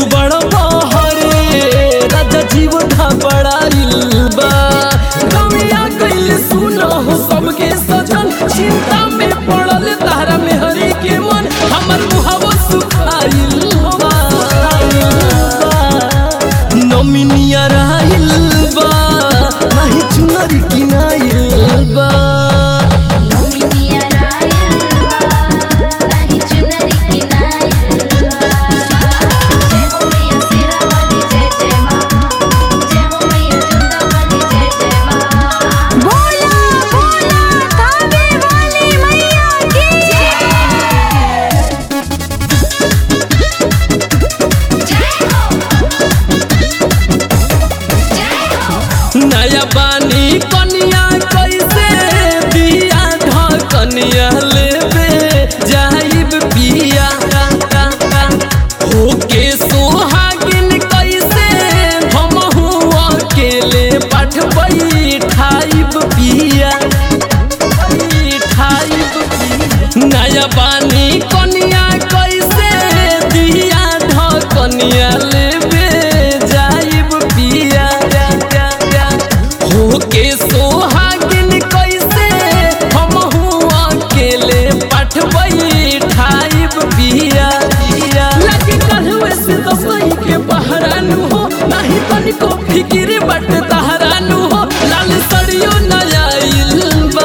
तू बड़ा बहरे राजा जीवन बड़ाइल बा गमिया कैले सुना हो सबके सजन चिंता में पड़ल तारा में हरी के मन हमर मुहावा सुखाइल बा नमिनिया रहल बा नाही चुनरी किनाइल बा नमिनिया रायल नाही चुनरी किनायल जय हो मैया सिरा वाली जय जय मां जय हो मैया चंदा वाली जय जय मां बोला बोला कावे वाली मैया की जय हो नया बानी कनिया कैसे बिया ढकनिया लेबे जाइब पिया होके सोहागिन कैसे हमहू अकेले पठ बैठाइब पिया बैठाइब पिया नया बानी कनिया कैसे दिया ढकनिया लेबे जाइब पिया होके सोहागिन कैसे हमहू अकेले पठ बैठाइब पिया लगी कहवे से दसई के बहरानु हो नाही तनिको फिकिर बट तहरानु हो लाल सड़ियो नयाइल बा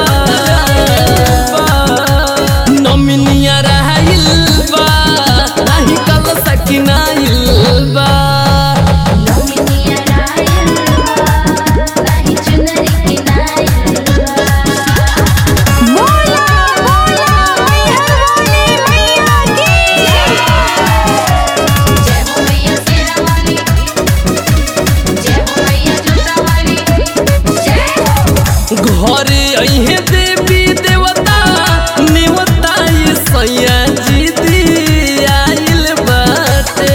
नमिनिया रहइल बा नाही कल सकिनाइल बा नमिनिया रायल नाही चुनरी किनायल बोला बोला मैया वाली मैया की जय हो मैया सिरा वाली जय हो मैया चंदा वाली जय हो घरे अहे देवी देवता नेवता ये सैया जी दी आइल बाटे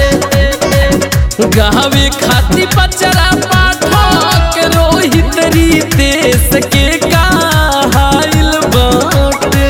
गावे खाती पचरा पाठक रोहित देश के कहाइल बाटे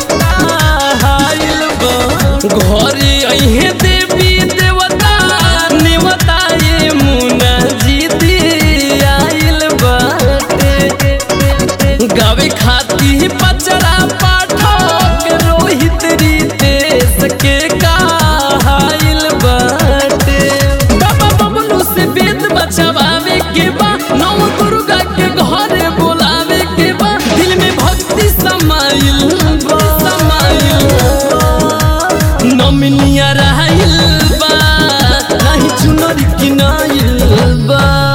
कहाइल बा घरे अहे देवी देवता नेवता ये मुना जी दी आइल बाटे गावे खाती पचरा पाठक रोहित देश के कहाइल बाटे बाबा बबलू से वेद बचवावे के बा नौ दुर्गा के घरे बोलावे के बा दिल में भक्ति समाइल बा समाइल बा नमिनिया रहइल बा नहीं चुनरी किनाइल बा